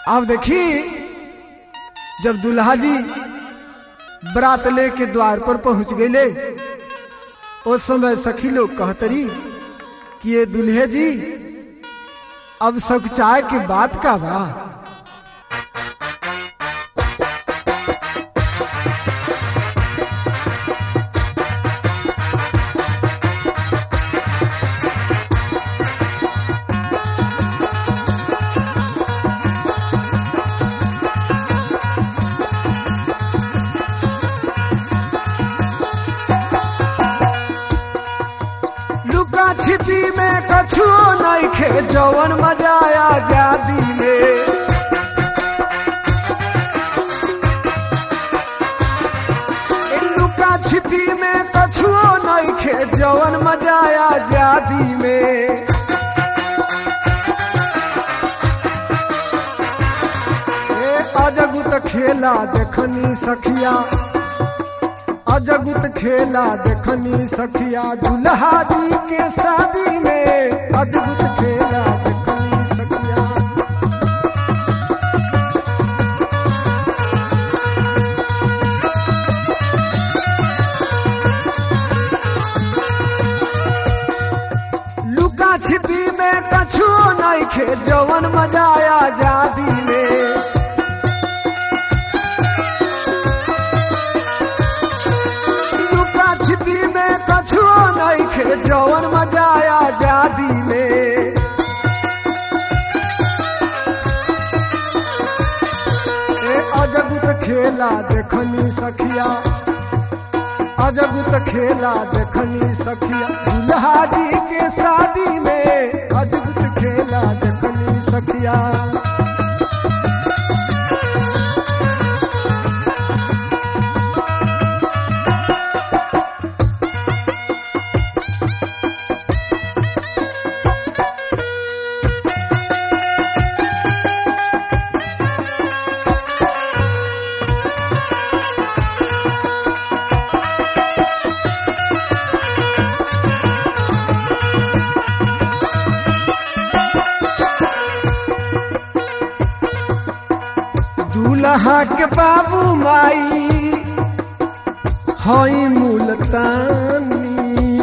अब देखी जब दुल्हा जी बरात लेके द्वार पर पहुंच गए उस समय सखी लोग कहतरी कि ये दुल्हे जी अब सकुचाए के बात का बा लुका छिपी में कछुओ नहीं खे जवन मजा आजादी में ए लुका छिपी में कछुओ नहीं खे जवन मजा आजादी में ए अजगुत खेला देखनी सखिया अजगुत खेला देखनी सखिया दुल्हा दी के शादी में अजगुत खेला देखनी सखिया लुका छिपी में कछुओ नहीं खे जवन मजा आजादी में लुका छिपी में कछुओ नहीं खे जवन मजा आजादी में ए अजगुत खेला देखनी सखिया अजगुत खेला देखनी सखिया दुल्हा जी के शादी में अजगुत खेला देखनी सखिया दूल्हा के बाबू माई हई मुल्तानी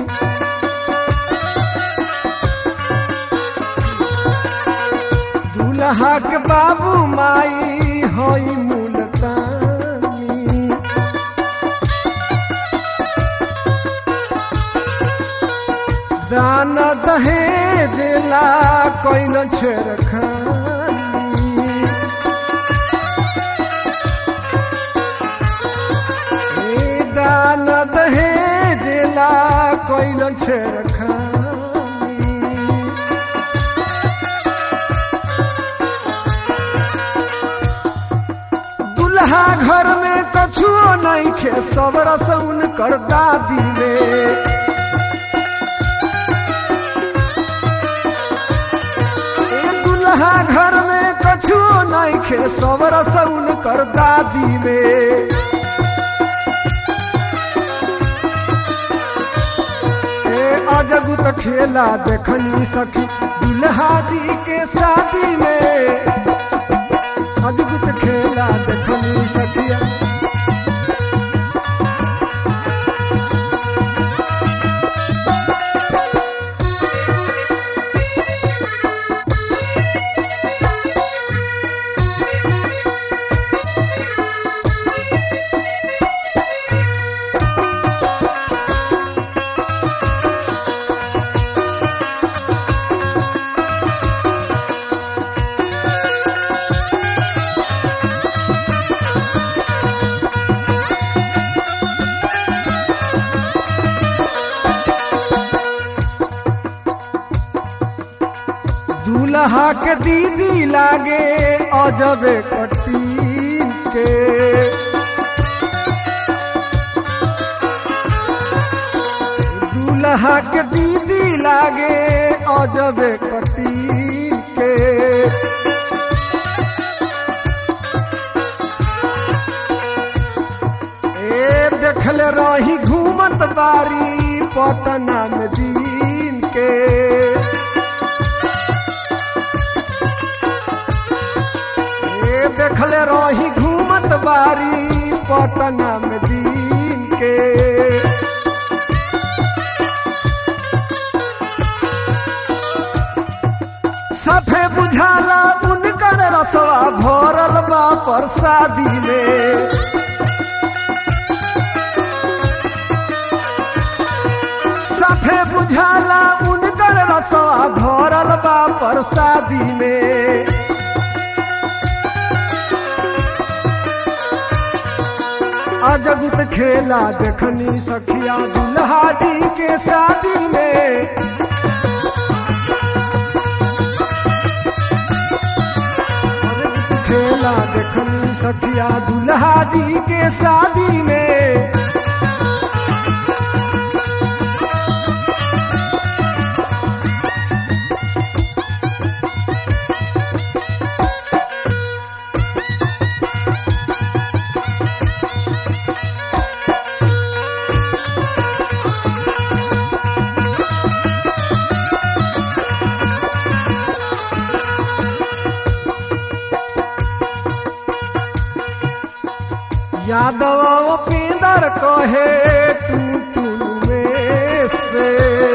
दूल्हा के बाबू माई हई मुल्तानी दान दहेज ला कोई न छेड़खानी ए दान दहेज ला कोइल छेड़खानी दुल्हा घर में कछुओ नहीं खे सब रसौन कर दादी में ए दुल्हा घर में कछुओ नहीं खे सब रसौन कर दादी में ए अजगुत खेला देखनी सखी दुल्हा जी के शादी में अजगुत खेला देखनी सखिया दूल्हा के दीदी लागे अजबे कटी के दूल्हा के दीदी लागे अजबे कटी के ए देखले रही घूमत बारी पटना में दिन के रही घूमत बारी पटना में दिन के सफे बुझाला उनकर रसवा भरल बा प्रसादी में सफे बुझाला उनकर रसवा भरल बा प्रसादी में अजगुत खेला देखनी सखिया दुल्हा जी के शादी में अजगुत खेला देखनी सखिया दुल्हा जी के शादी में यादव पिंदर कहे टू टू में से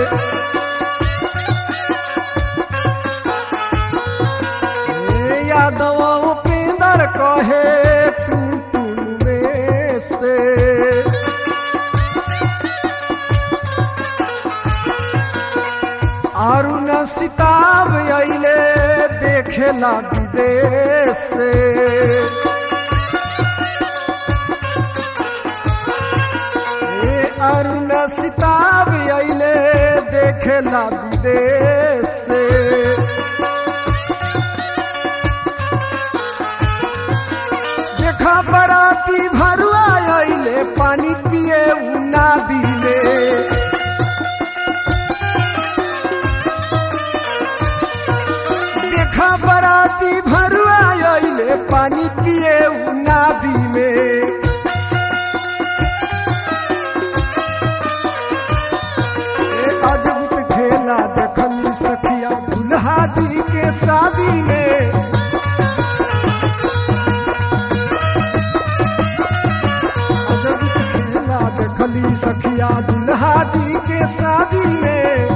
ए यादव पिंदर कहे टू टू में से अरुण सिताब अइले देखेला विदेश से ए अरुण सिताब अइले देखेला विदेश से देखा बराती भरुआ अइले पानी पिए उ नादी में देखा बराती भरुआ अइले पानी पिए उ नादी में ए अजबुत खेला देखनी सखिया दुल्हा जी के शादी में अजबुत खेला देखनी सखिया दुल्हा जी के शादी में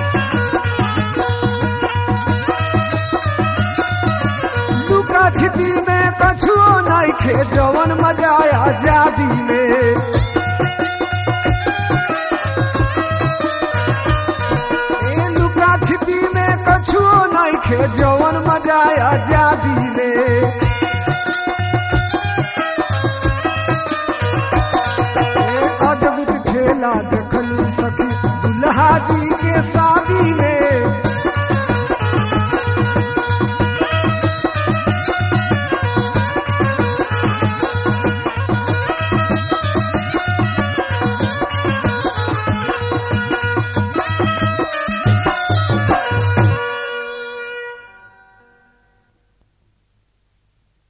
लुका छिपी में कछुओ नहीं खे जवन मजा आजादी में ए लुका छिपी में कछुओ नहीं खे जवन मजा आजादी में ए अजबुत खेला देखनी सखी दुल्हा जी के साथ